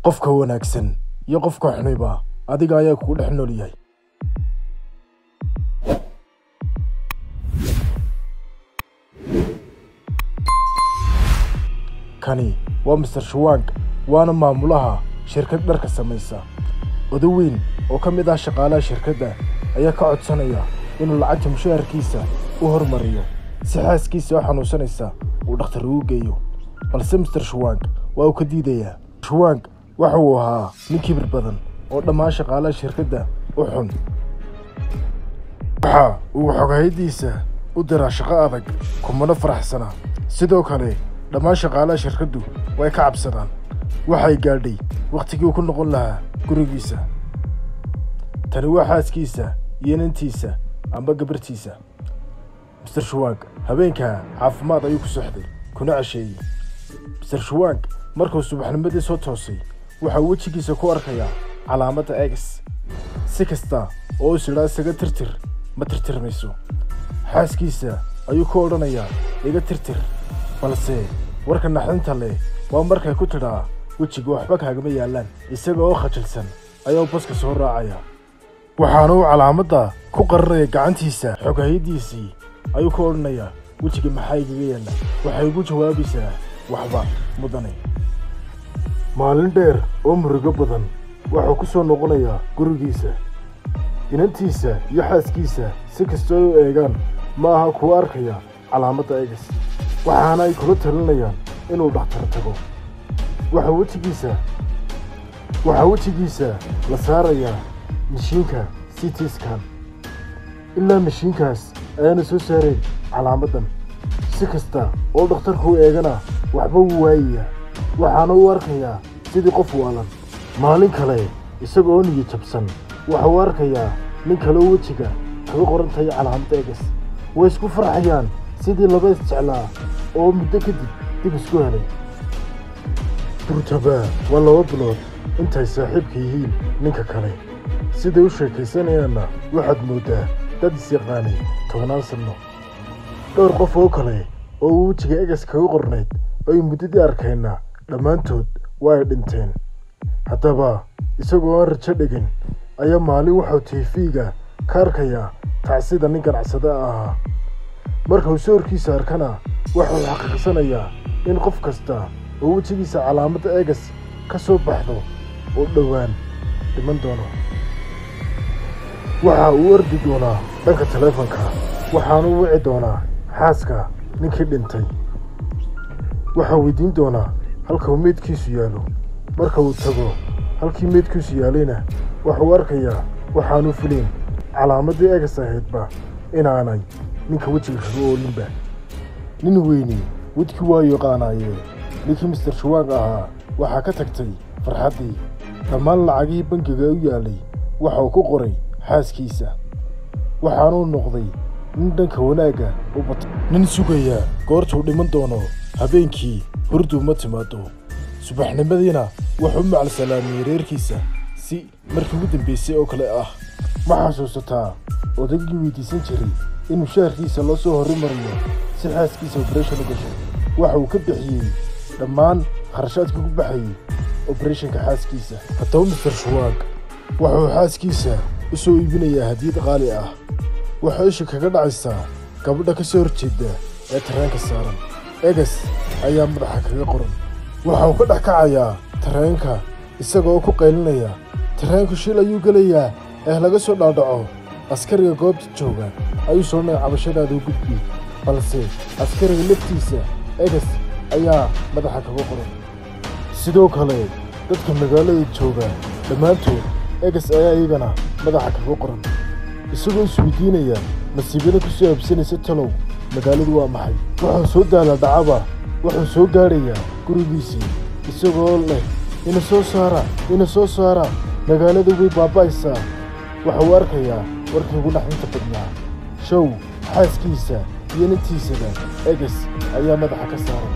qofka wanaagsan iyo qofka xuniba adiga ayaa kugu dhex nool yahay kani waa master shuwank waana maamulaha shirkad dharka samaysa odo weyn oo ka mid ah shaqaalaha shirkadda ayaa ka codsanaya inuu lacagta mushaharkiisa u hormariyo si xaaskiisa oo xanuunsanaysa uu dhakhtar ugu geeyo balse master shuwank waa uu ka diidayaa shuwank waxa uu ahaa nin kibir badan oo dhammaan shaqaalaha shirkadda u xun waxa uu xogahaydiisa u diraa shaqo adag kumana faraxsana sidoo kale dhammaan shaqaalaha shirkaddu way ka cabsadaan waxay gaadhay wakhtigii uu ku noqon lahaa gurigiisa tani waa xaaskiisa iyo nintiisa amba gabartiisa master shuwank habeenkaa caafimaad ayuu ku sexday kuna cesheeyey master shuwank markuu subaxnimadii soo toosay waxaa wejigiisa ku arkayaa calaamadda egs si kasta oo is idhaa isaga tirtir ma tirtirmayso xaaskiisa ayuu ku odhanayaa iga tirtir balse warka naxdinta leh waa markay ku tidhaa wejiga waxba kaagama yaallaan isaga oo khajilsan ayaa baska soo raacaya waxaana uu calaamadda ku qaranaya gacantiisa xogahaydiisii ayuu ku odhanayaa wejiga maxaa igaga yaalla waxay ugu jawaabaysaa waxba mudane maalin dheer oo murigo badan wuxuu ku soo noqonayaa gurigiisa inantiisa iyo xaaskiisa si kastoo ay u eegaan ma aha kuwa arkaya calaamadda egas waxaana ay kula talinayaan inuu dhakhtar tago waxaa wejigiisa waxaa wejigiisa la saarayaa mashiinka city scan ilaa mashiinkaas ayaana soo saareen calaamaddan si kasta oo dhakhtarku u eegana waxba wuu waayayaa waxaana u arkayaa sidii qof waalan maalin kale isaga oo niyo jabsan waxa uu arkayaa nin kale oo wejiga kaga qoran tahay calaamadda egas way isku farxayaan sidii laba isjeclaa oo muddo kadib dib isku helay durtaba waa laba bilood intay saaxiibka yihiin ninka kale siday u sheekaysanayaanna waxaad mooddaa dad isyaqaanay tobannaan sanno dhowr qof oo kale oo uu wejiga egas kaga qornayd ay muddadii arkayna dhammaantood waa ay dhinteen haddaba isagoo aan rajo dhegin ayaa maalin waxuu tiifiga ka arkayaa tacsida nin ganacsada ahaa markuu sawirkiisa arkana waxuu xaqiiqsanayaa in qof kasta oo wejigiisa calaamadda egas ka soo baxdo oo dhowaan dhiman doono waxa uu ordi doonaa dhanka taleefanka waxaanu wici doonaa xaaska ninkii dhintay waxaa weydiin doonaa halka uu meydkiisu yaallo marka uu tago halkii meydkiisu yaalayna waxuu arkayaa waxaanu filayn calaamaddii egas ahaydba inaanay ninka wejiga kaga oolinba nin weyni wedkii waa yaqaanaayee ninkii master shuwaang ahaa waxaa ka tagtay farxaddii dhammaan lacagihii bangiga u yaallay waxauu ku qoray xaaskiisa waxaanuu noqday nin dhanka wanaagga u batay nin sugaya goortuu dhiman doono habeenkii hurduu ma timaado subaxnimadiina wuxuu u macal salaamiyey reerkiisa si markii ugu dambaysay oo kale ah ma xasuusataa odaygii weydiisan jiray in mushaharkiisa loo soo horumariyo si xaaskiisa obareshon u gasho waxa uu ka bixiyey dhammaan kharashaadkii ku baxayey obareshonka xaaskiisa haddaba master shuwaag wuxuu xaaskiisa u soo iibinayaa hadiyad qaali ah waxay isha kaga dhacaysaa gabadha ka soo horjeedda ee tareenka saaran egas ayaa madaxa kaga qoran waxa uu ka dhex kacayaa tareenka isagaoo ku qaylinaya tareenku shil ayuu gelayaa ee laga soo dhaadhaco askariga goobta jooga ayuu soodhanaya cabashadaada u gudbi balse askariga laftiisa egas ayaa madaxa kaga qoran sidoo kale dadka magaalada jooga dhammaantood egas ayaa iyagana madaxa kaga qoran isagoo isweydiinaya nasiibada ku soo habsanaysa talow magaaladu waa maxay wuxuu soo daala dhacaba wuxuu soo gaadhayaa gurigiisii isagoo leh ina soo saara ina soo saara magaalada way baaba'aysaa waxuu arkayaa warkii ugu dhaxdinta badnaa show xaaskiisa iyo nintiisaba egas ayaa madaxa ka saaran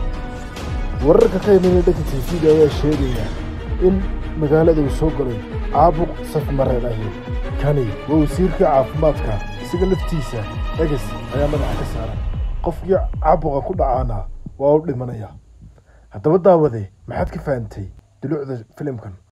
wararka ka imanaya dhanka tiifiga ayaa sheegaya in magaalada uu soo galay caabuq safmareen ahi kani waa wasiirka caafimaadka isaga laftiisa egas ayaa madaxa ka saaran qofkii caabuqa ku dhacaana waa u dhimanaya haddaba daawade maxaad ka fahantay dulucda filimkan